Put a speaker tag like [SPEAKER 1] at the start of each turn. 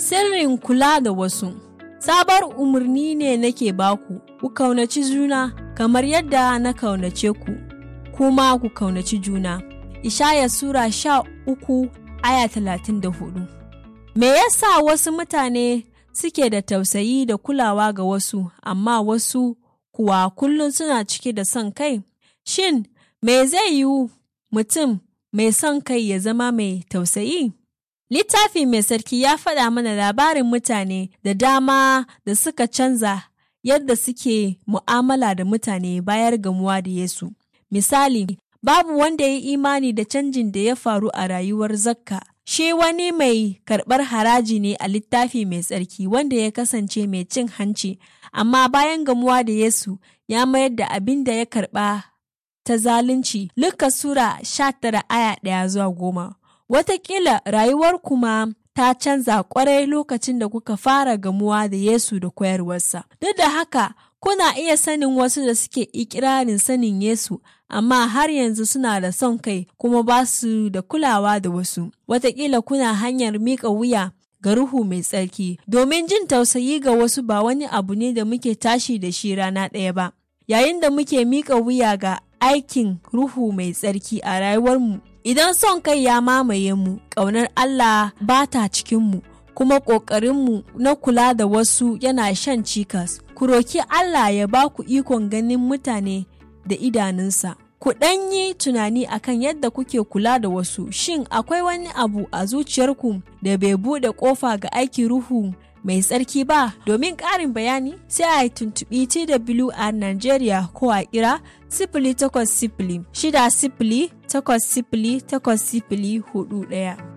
[SPEAKER 1] Sirrin kula da wasu Sabar umarni ne nake baku, ku kaunaci juna kamar yadda na kaunace ku, kuma ku kaunaci juna. Ishaya Sura sha uku aya talatin da hudu. Me yasa wasu mutane suke da tausayi da kulawa ga wasu, amma wasu kuwa kullum suna cike da son kai? Shin, me zai yiwu mutum mai son kai ya zama mai tausayi? Littafi mai sarki ya faɗa mana labarin mutane da dama da suka canza yadda suke mu'amala da mutane bayar gamuwa da Yesu. Misali, babu wanda ya yi imani da canjin da ya faru a rayuwar zakka. Shi wani mai karɓar haraji ne a littafi mai tsarki wanda ya kasance mai cin hanci, amma bayan gamuwa da Yesu ya mayar da abin da ya karɓa ta zalunci. Luka Sura sha tara aya ɗaya zuwa goma. Wataƙila rayuwar kuma ta canza ƙwarai lokacin da kuka fara gamuwa da Yesu da koyarwarsa. Duk da haka, kuna iya sanin wasu da suke ikirarin sanin Yesu, amma har yanzu suna da son kai kuma ba su da kulawa da wasu. Wataƙila kuna hanyar miƙa wuya ga Ruhu mai tsarki, domin jin tausayi ga wasu ba wani abu ne da muke tashi da shi rana ɗaya ba. Yayin da muke miƙa wuya ga aikin Ruhu mai tsarki a rayuwarmu, idan son kai ya mamaye mu, ƙaunar Allah ba ta cikinmu, kuma ƙoƙarinmu na kula da wasu yana shan cikas. Ku roki Allah ya ba ku ikon ganin mutane da idanunsa. Ku ɗan yi tunani akan yadda kuke kula da wasu, shin akwai wani abu a zuciyarku da bai buɗe ƙofa ga aikin Ruhu mai tsarki ba domin ƙarin bayani sai a tuntuɓi TWR Nigeria ko a kira sifili takwas sifili shida sifili takwas sifili takwas sifili hudu ɗaya.